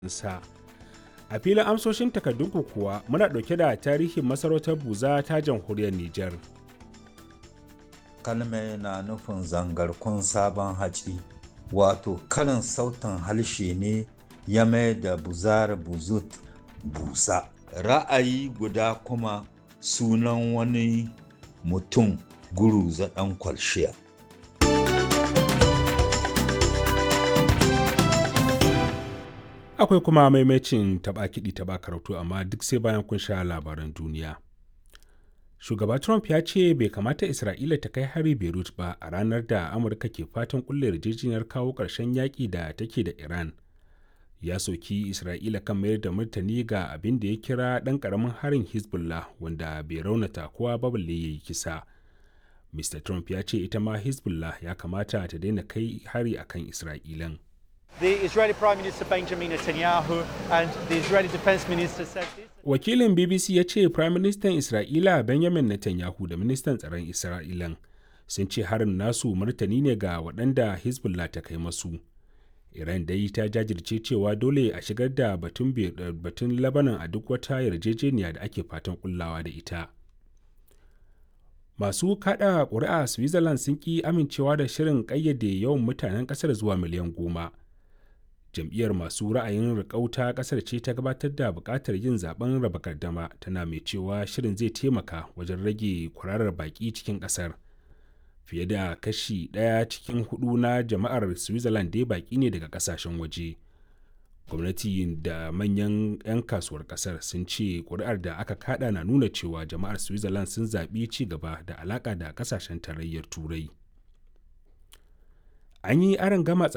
sa. A filin amsoshin takardunku kuwa muna ɗauke da tarihin masarautar Buza ta jamhuriyar Nijar. Kalme na nufin zangarkun sabon haci, wato karin sautin harshe ne ya mai da buzar buzut busa. Ra'ayi guda kuma sunan wani mutum guruza ɗan kwalshiya. Akwai kuma maimacin taɓa kiɗi taɓa karatu amma duk sai bayan kun sha labaran duniya. Shugaba Trump ya ce bai kamata Isra'ila ta kai hari Beirut ba a ranar da Amurka ke fatan kulle yarjejeniyar kawo ƙarshen yaƙi da take da Iran. Ya soki Isra'ila kan mayar da martani ga abin da ya kira ɗan ƙaramin harin Hezbollah wanda bai raunata kowa ba balle ya yi kisa. Mr. Trump ya ce ita ma Hezbollah ya kamata ta daina kai hari akan Isra'ilan. The Israeli Prime Minister Benjamin Netanyahu and the Israeli Defense Minister said this. Wakilin BBC ya ce Prime Minister Isra'ila Benjamin Netanyahu da Ministan Tsaron Isra'ilan sun ce harin nasu martani ne ga waɗanda Hezbollah ta kai masu. Iran dai ta jajirce cewa dole a shigar da batun batun Lebanon a duk wata yarjejeniya da ake fatan kullawa da ita. Masu kada ƙuri'a Switzerland sun ƙi amincewa da shirin ƙayyade yawan mutanen ƙasar zuwa miliyan goma. jam'iyyar masu ra'ayin rikauta kasar ce ta gabatar da buƙatar yin zaben raba gardama tana mai cewa shirin zai taimaka wajen rage kwararar baƙi cikin ƙasar fiye da kashi ɗaya cikin hudu na jama'ar switzerland dai baƙi ne daga ƙasashen waje gwamnati da manyan 'yan kasuwar ƙasar sun ce ƙuri'ar da aka kada na nuna cewa jama'ar switzerland sun zaɓi ci gaba da alaƙa da ƙasashen tarayyar turai an yi aron gama